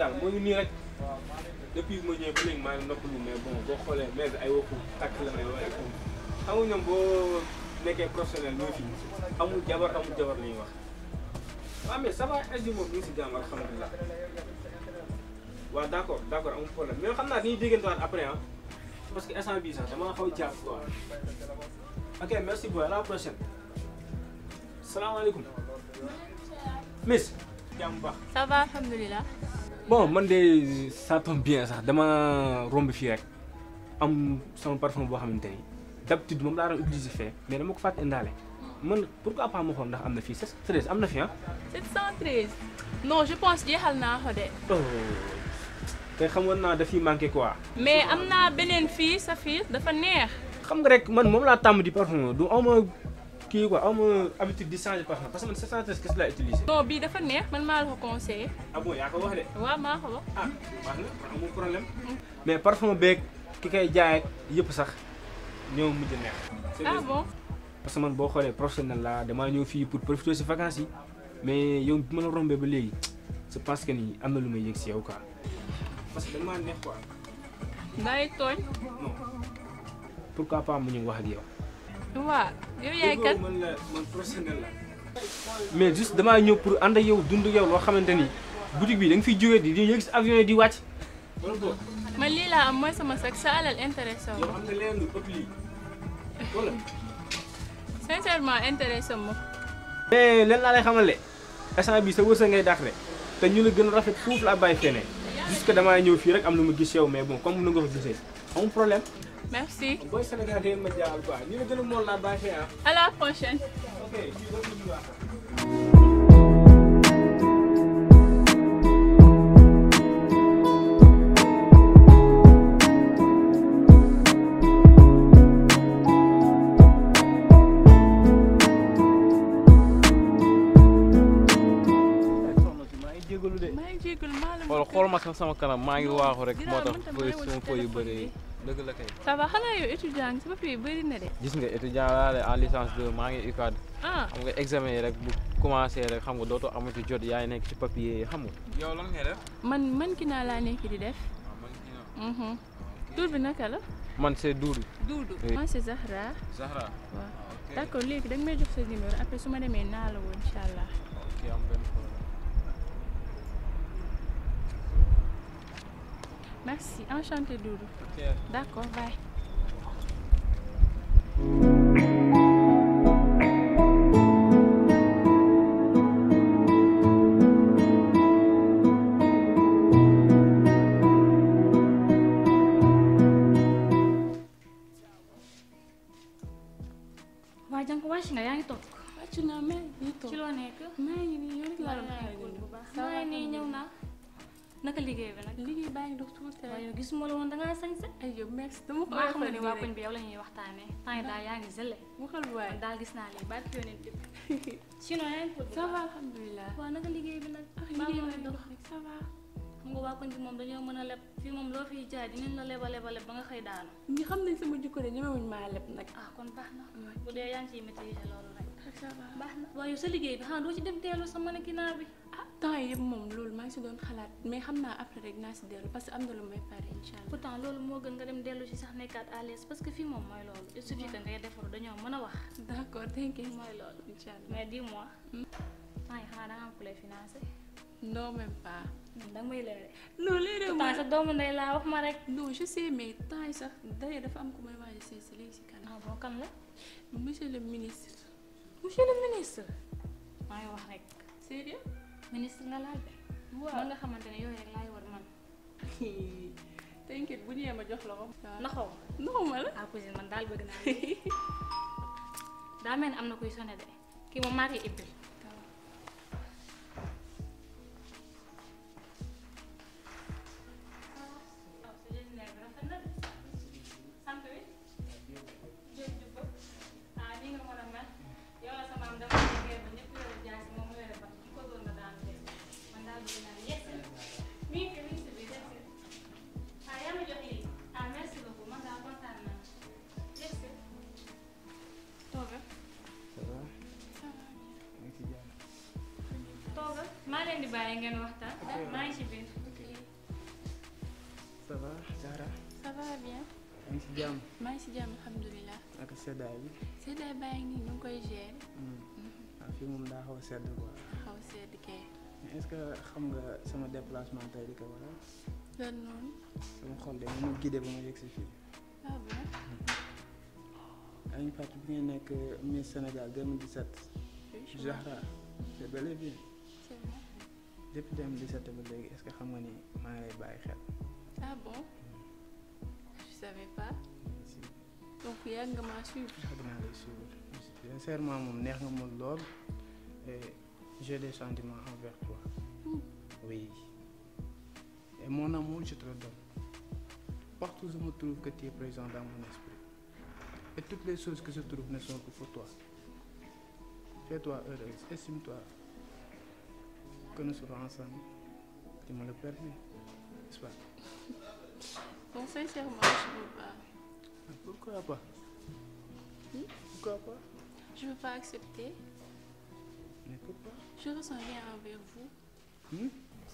daal moo ngi nii rek depuis ma ñëwee ba léegi maa ngi noppalu mais bon boo xoolee mais bi ay waxu takk la may wax xam nga ñoom boo nekkee professionnel ñoo fi amul jabar amul jabar la ñuy wax waaw mais ça va est moom ñu ngi si jàmm alhamdulilah waaw d' accord d' accord amul problème mais xam naa dañuy déggantewaat après ah parce que instant bii sax dama xaw a jàpp quoi ok merci beaucoup à la prochaine salaamaaleykum miss jàmm baax ça va alhamdulilah. bon man de ça tombe bien sax dama romb fii rek am sama parfum boo xamante ni d'habitude moom laa doon utiliser fee mais dama ko fàtte indaale man pourquoi pas ma xool ndax am na fii 713 am na fi ah. 713. non je pense jeexal naa ko de. te xamoon naa dafiy manqué quoi. mais am naa beneen fii sa fii dafa neex. xam nga rek man moom laa tàmm di parfum du aw ma kii quoi aw ma habitude di changer parfum parce que man 713 kese laa utiliser. non bii dafa neex man maa la ko conseillé. ah bon yaa ko wax de. waaw maa ko wax. ah baax na amul problème. mais parfum beeg ki koy jaay ak yëpp sax ñoo mujj neex. ah bon. parce que man boo xoolee professionnel la damaa ñëw fii pour profiter si vacances yi mais yow bi ma la rombee ba léegi je pense que ni am na lu may yëg si yow quoi parce que dañ maa neex quoi. bàyyi tooñ. non pourquoi pas mu ñëw wax ak yow. waaw yow yaay kat. man la man professionnel la. mais juste damaa ñëw pour ànd ak yow dund yow loo xamante ni boutique bi da nga fiy jógee di di yëg si avion yi di wàcc. wala boog man lii laa am mooy sama sac sa alal intéressé wu. yow am nga leen lu ëpp lii wala. sincèrement intéressé ma. mais leen laa lay xamale instant bi sa wërsëg ngay dàqale te ñu la gën a rafet foofu laa bàyyi feneen jusque damaa ñëw fii rek am lu ma gis yow mais bon comme nu nga ko gisee amul problème. merci. booy Sénégal da ngeen ma jaaxal quoi ñu la gën a mool laa bàyyi fee ah. à la prochaine. ok fii ba mu baax. soxna si maa ngi jégalu de. maa ngi jégalu maa la. xool xool ma sax sama kanam maa ngi waaxu rek moo tax Dinaa fooy mën sama fooy yu bëri yi dëgg la kay. ça va xanaa yow étudiant nga sa papier yi bëri na de. gis nga étudiant laa de en licence 2 maa ngi UCAD ah xam nga examen yi rek bu commencé rek xam nga dootoo amati jot yaay nekk ci papier yi xam nga. yow lan ngay def. man man ki naa laa nekk di def. mhm tur bi naka la. man c'est Doudou. Doudou. Oui. man c'est Zahra. Zahra. waaw d'accord léegi da nga may jox sa numéro après su ma demee naa la woon incha allah. ok am benn problème. merci enchanté Doudou. ok. d'accord bye. waa jànk wàcc nga yaa ngi toog wàcc naa mais nii toog ci loo nekk maa ngi nii yow rek laa doon xaar bu baax maa ngi nii ñëw naa naka liggéey bi nag liggéey baa ngi dox tuuti waaye rek. yow gisuma la woon dangaa sañse ay yow merci dama ko maa xam nga oyofal ni nii waa rek. koñ bi yow la ñuy waxtaanee temps yi daal yaa ngi zële waxal waay. man daal gis naa lii barki yonent bi sinon yaa ngi ça va alhamdulilah. waaw naka liggéey bi nag ah baa liggéey ma baa ngi dox dox rek ça va. xam nga waa koñ bi moom dañoo mën a leb fii moom loo fiy jaay dinañ la leba leba leb ba nga xëy daanu ñi xam nañ sama jikko de ñemewuñ maa leb nag. ah kon baax na waay. bu dee yaa ngi ciy maîtriser loolu rek ça va. baax na waaye yow sa liggéey bi xanaa doo ci dem teelu sa mannequinat bi ah temps yii yëpp moom loolu maa ngi si doon xalaat mais xam naa après rek naa si dellu parce que am na lu may pare incha allah. pourtant loolu moo gën nga dem dellu ci sax nekkaat à l'aise parce que fii moom mooy loolu il suffit que ngay defaru dañoo mën a wax d'accord thank you. mooy loolu incha allah. mais dis-moi temps yi xanaa da nga am ku lay financé non même pas. da nga may leere non léeg-léeg pourtant sa doomu ndey laa wax ma rek non je sais mais temps yi sax d'ailleurs dafa am ku may waaj a seet si léegi si kanam. ah bon kan la monsieur le ministre. monsieur le ministre maa ngi wax rek sérieux ministre nga laal de man nga xamante ne yooyu rek laay war man t'inquiète bu ñëwee ma jox la ko. waaw naxaw non ma la. ah cousine man daal bëgg naa lii daa mel ni am na kuy sonné de kii moom maa koy ibbil toogal maa leen di bàyyi ngeen waxtaan maa ngi ci biir va bien maa ngi si jàmm maa ngi si jàmm alhamdulilah ak seddaay bi seddaay baa ngi nii ñu ngi koy gérer waaw fii moom daa xaw a sedd quoi xaw sedd kay mais est-ce que xam nga sama déplacement tey di ko waral lan noonu sama xol de moom guidé ba ma yegg si fii ah bon yaa ngi fàttali bi ngay nekk Miss Sénégal 2017 oui je vois. Zahra c'est bel et bien c'est bon depuis 2017 ba léegi est-ce que xam nga ni maa ngi lay bàyyi xel ah bon je savais pas si donc yàgg nga maa suivre yàgg naa lay suivre sincèrement moom neex nga ma lool et j'ai des sentiments envers toi Hmm. oui et mon amour je te le donne partout où je me trouve que tu es présent dans mon esprit et toutes les choses que je trouve ne sont que pour toi fais-toi heureuse estime-toi que nous serons ensemble tu me le permets n'est-ce pas bon sincèrement je veux pas Ah, pourquoi pas Hmm? pourquoi pas je veux pas accepter mais pourquoi je ressens rien envers vous hmm?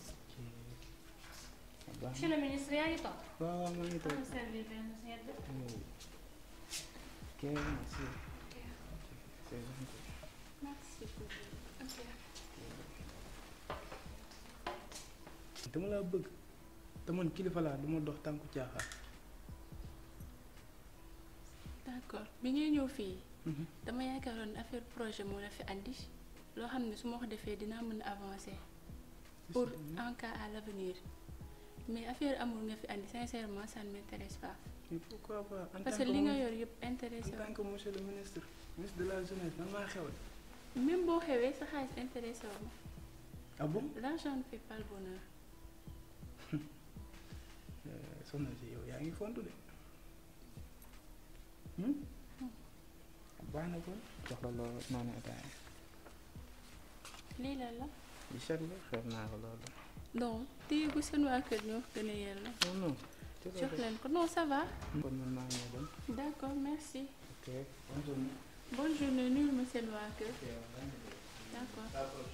Ah, baax monsieur na. le ministre yaa ngi toog. waaw waaw maa ngi toog am servir benn sedd. ok merci c'est gentil merci beaucoup ok dama laa bëgg te man kilifa laa duma dox tànku caaxaan d'accord bi ngay ñëw fii dama yaakaaroon affaire projet moo la fi andi loo xam ne su ma ko defee dinaa mën a avancer pour en cas à l'avenir mais affaire amul nga fi andi sincèrement ça ne m'intéresse pas mais pourquoi pas en parce tant que li nga mon- yor yëpp intéressé en tant que monsieur le ministre ministre de la jeunesse nan maa xewal wu même boo xewee sa xaalis intéressé wu ma ah bon l'argent ne fait pas le bonheur Euh, soxna si yow yaa ngi fontu de hmm? baax na kon jox la loo noonu ataaya lii la la di set la xeeb naa ko loolu non téye gu seen waa kër ñoo ko gën a yella non non ci la jox de. leen ko non ça va kon man maa ngi dem d'accord merci ok bonne journée bonne journée nuyul ma seen waa kër d'accord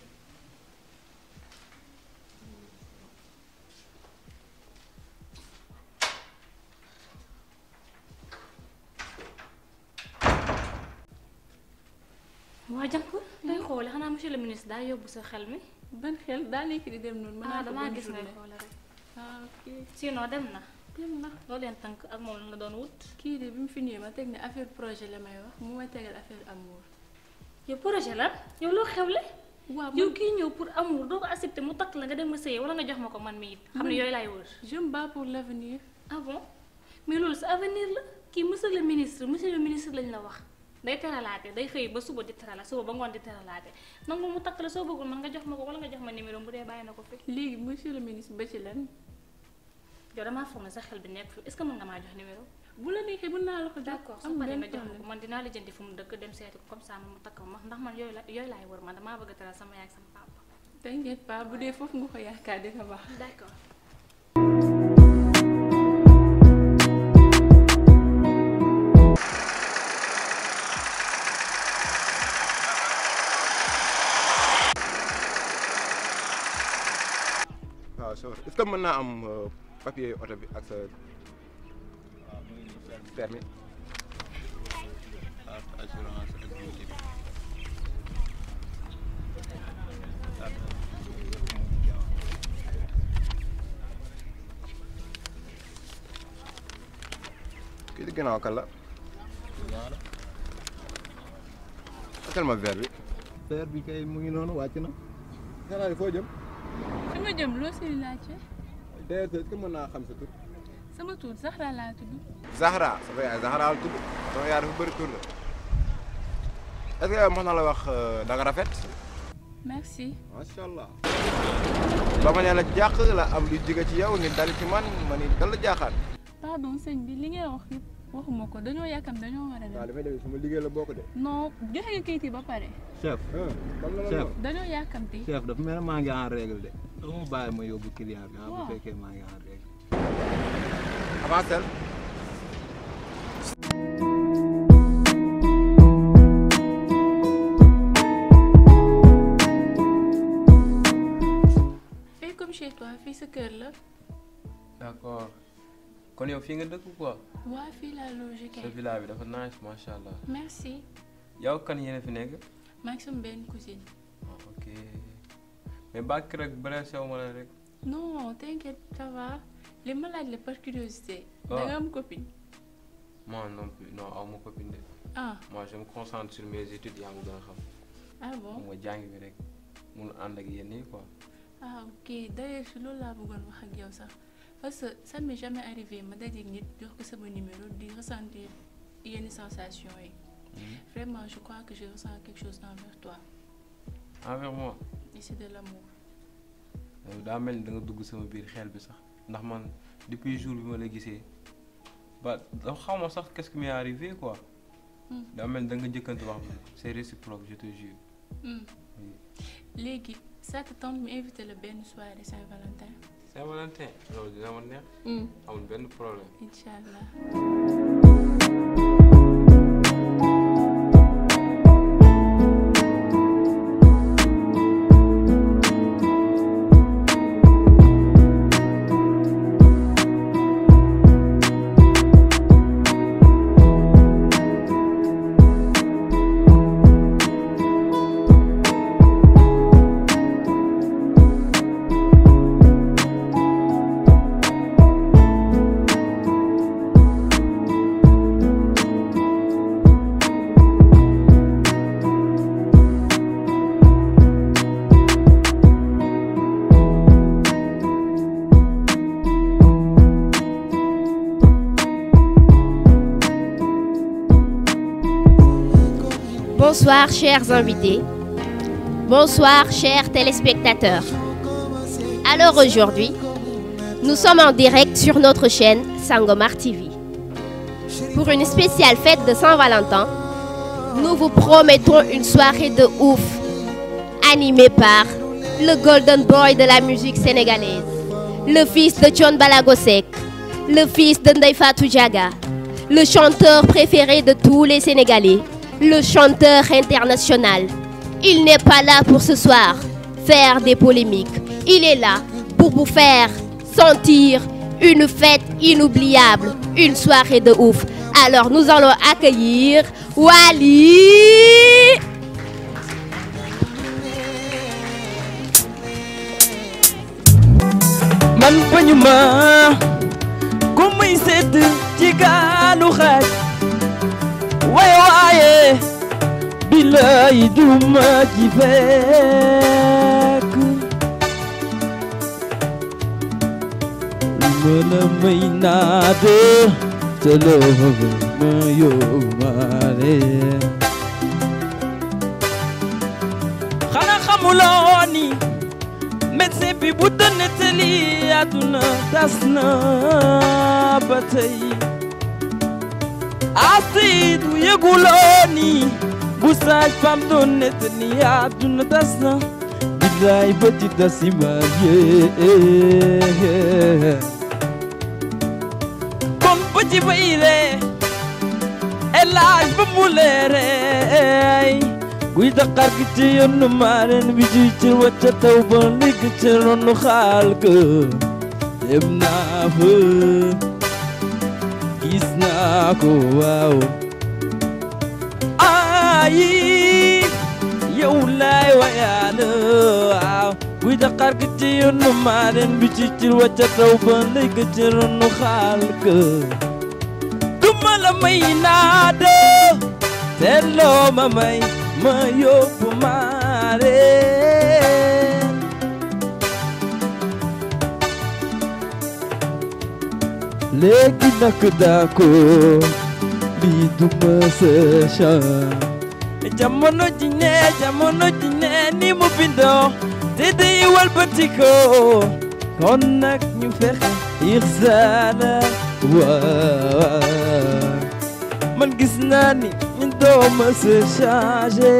waa jànk day xoole xanaa monsieur le ministre daa yóbbu sa xel mi. ban xel daa nekk di dem noonu mën ah naa ko damaa bonne gis ngay journée. xoole rek. ah ok sinon dem na. dem na loo leen tënk ak moom la doon wut. kii de bi mu fi ñëwee ma teg ne affaire projet la may wax mu may tegal affaire amour yow projet la yow loo xewle. waaw yow man kii ñëw pour amour doo ko accepté mu takk la nga dem ma sëye wala nga jox ma ko man mi it xam ne Man- yooyu laay wër. je me bats pour l'avenir ah bon mais loolu sa avenir la kii monsieur le ministre monsieur le ministre lañ la wax day teralaate day xëy ba suba di terala suba ba ngoon di teralaate nangu mu takk la soo bëggul man nga jox ma ko wala nga jox ma numéro bu dee bàyyi na ko fi. léegi monsieur le ministre ba ci lan yow damaa foog ne sa xel bi nekk fi est-ce que mën nga maa jox numéro. bu la neexee mën naa la ko jox d'accord soo amul paree benn nga jox ma ko problème man dinaa la jëndi fu mu dëkk dem seeti ko comme ça mu takk ma ndax man yooyu la yooyu laay wër man damaa bëgg a teral sama yaay ak sama papa. t'inquiète pas bu dee foofu nga ko yaakaar dina baax d'accord. waaw so est-ce que mën naa am euh, papier oto bi ak sa permis ak assurance ak beauté bi kii di ginnaaw kan la ñaara fekkal ma verre bi fer bi kay mu ngi noonu wàcc na xanaa di foo jëm fi ma jëm loo siy laajte d'ailleurs est-ce que mën naa xam sa tur sama tur Zahra laa tudd Zahra sama yaay Zahra la tudd sama yaay dafa bëri tur la est-ce que yow mën na la wax euh, da nga rafet merci macha allah ba ma nee la jàq la am lu jóge ci yow ni dal ci man ma ni dal la jaaxaan pardon sëñ bi li ngay wax yëpp waxuma ko dañoo yàkkam dañoo war a waaw dem dafay def sama liggéey la bokk de non joxe nga kayit yi ba pare chef ah comme la ma Chef. wax dañoo yàkkamti chef dafa mel ne maa ngi en règle de doo ma bàyyi ma yóbbu client bi ah bu Waaw. fekkee maa ngi en règle avancel fais comme chez toi fii sa kër la d'accord kon yow fii nga dëkk quoi waa fii laa logé sa kay villa bi dafa nice macha allah merci yow kan yéen a fi nekk maa ngi sama benn cousine ah, ok mais bàkk rek bële sew ma la rek non t'inquiète ça va li ma laaj la par curiosité Ah. da nga am copine moi non plus non aw ma copine de ah moi je me concentre sur mes études yaa ma gën a xam ah xam bon nga jàng bi rek mun ànd ak yéen nii quoi ah ok d'ailleurs si loolu laa bëggoon wax ak yow sax parce que ça m'est jamais arrivé ma dajeeg nit jox ko sama numéro di ressentir yenn sensation yi vraiment je crois que je ressens quelque chose envers toi envers moi et c'est de l'amour yow daa mel ni da nga dugg sama biir xel bi sax ndax man depuis jour bi ma la gisee ba dafa xaw ma sax qu'est-ce qui m'est arrivé quoi Hmm. daa mel ni da nga jëkkante wax bi c'est réciproque je te jure Hmm. Oui. léegi ça te tente mu invité la benn soirée Saint-Valentin Saint-Valentin loolu dina ma neex amul benn problème incha allah Bonsoir chers invités. Bonsoir chers téléspectateurs. Alors aujourd'hui, nous sommes en direct sur notre chaîne Sangomar TV. Pour une spéciale fête de Saint-Valentin, nous vous promettons une soirée de ouf, animée par le Golden Boy de la musique sénégalaise, le fils de John Balagosek, le fils de Ndeifatou Diaga, le chanteur préféré de tous les Sénégalais, le chanteur international. Il n'est pas là pour ce soir faire des polémiques. Il est là pour vous faire sentir une fête inoubliable, une soirée de ouf. Alors nous allons accueillir Wally. man bañu ma ku muy sedd ci gaalu xaaj waaye waaye billaay duma ci fekk ma la may naa de te loo ma yóbbaale xanaa xamuloo ni médecin bi bu doon nettali àdduna tas na ba tey asid bu yëguloo ni bu saaj fam doon nettali àdduna tas na billaay ba ci dasima yee kon ba ci bayre elaaj ba mu leereey guy daqaar gi ci yoonu maareen bi ci ci wacca taw ba ligg ci ronu xaal ga dem naa fa gis naa ko waaw ayi yow laay wayaana waaw guy daqaar gi ci yoonu maareen bi ci ci wacca taw ba ligg ci ronu xaal ga duma la may naa de te loo ma may ma yóbbu maare léegi nag daa ko lii du ma sa chan jamono ji ne jamono ji ne ni mu bindoo te day walbati ko kon nag ñu fexe ixsaana waa man gis naa ni ñu dooma se changé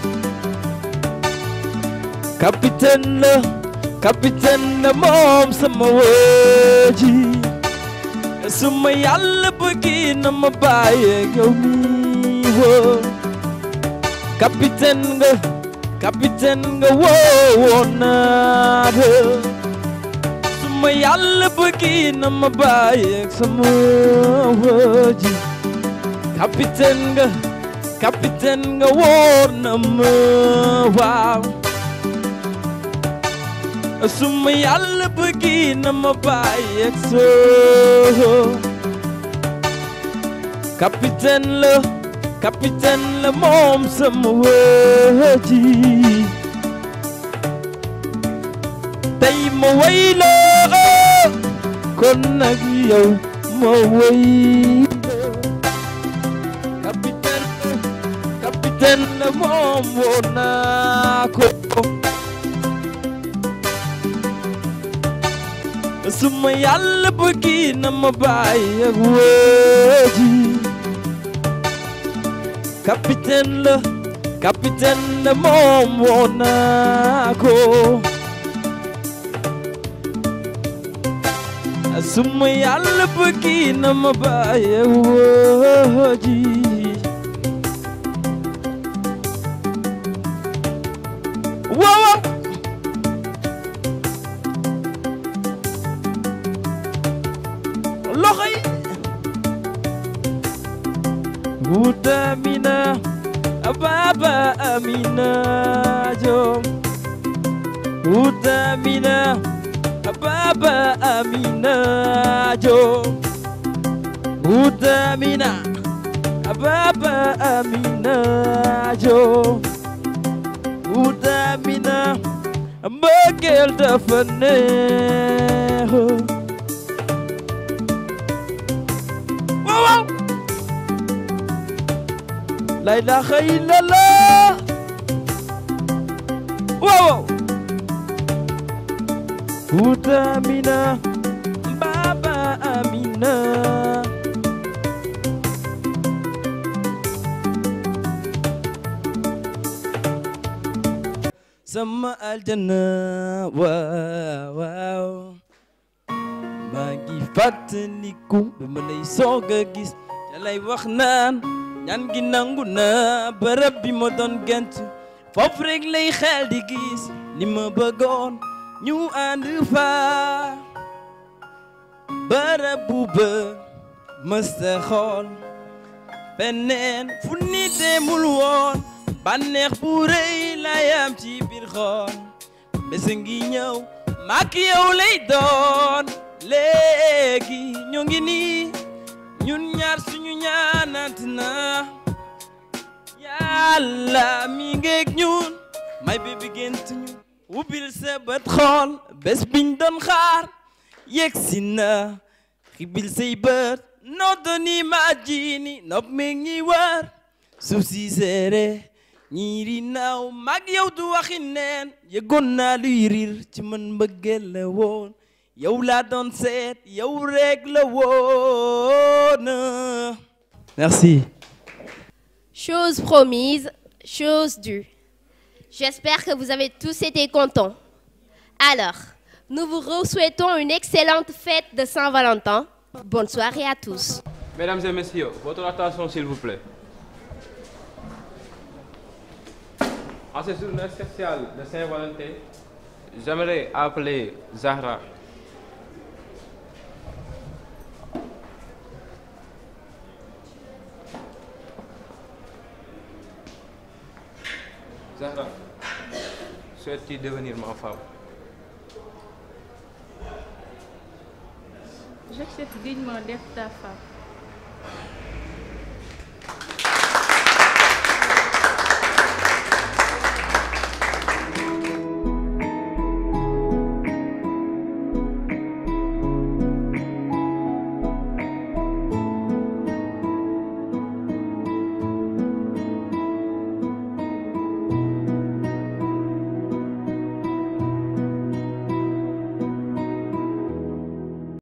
capitaine la capitaine la moom sama wëji su ma yàlla bëggi na ma bàyyeeg yow mi woo capitaine nga capitaine nga woo woon naa de su suma yàlla bëggi na ma bàyyeeg sama waji capitaine nga capitaine nga wóor na ma waaw suma yàlla bëggi na ma bàyyeeg sa capitaine la capitaine la moom sama waji tey ma way la kon nag yow ma way la capitaine capitaine la moom woo naa ko suma yàlla bëggi na ma bàyyi ak wëji capitaine la capitaine la moom woo naa ko suma yàlla bëggi na ma bàyyi ak wëji waaw loxo yi wuta amina baba amina jom wuta amina baba amina jom wuta amina baba amina jom wuta amina mbëggeel dafa neex waaw waaw la ilaha illallah waaw Uta Amina Baba Amina sama aljana waaw waaw maa ngi fàttaliku ba ma lay soog a gis te lay wax naan ñaan gi nangu na bërëb bi ma doon gent foofu rek lay xel di gis li ma bëggoon ñu ànd fa bërëb bu bër mësta xool feneen fu nit demul woon bànneex bu rëy lay am ci biir xool bés ngi ñëw maak yow lay doon léegi ñu ngi nii ñun ñaar suñu ñaanant na yàlla mi ngeeg ñun may bébi gént ñu ubbil sa bët xool bés biñ doon xaar yegg si na xibil say bët noddoni ma jiini nopp mi ngi wër suuf si seere ñiiri naaw mag yow du waxi neen yëgoon naa luy riir ci man mbëggeel la woon yow laa doon seet yow rek la woon merci Chose promise, chose due. J'espère que vous avez tous été contents. Alors, nous vous souhaitons une excellente fête de Saint-Valentin. Bonne soirée à tous. Mesdames et messieurs, votre attention s'il vous plaît. En cette journée spéciale de Saint-Valentin, j'aimerais appeler Zahra. Zahra, souhaites-tu devenir ma femme J'accepte dignement d'être ta femme.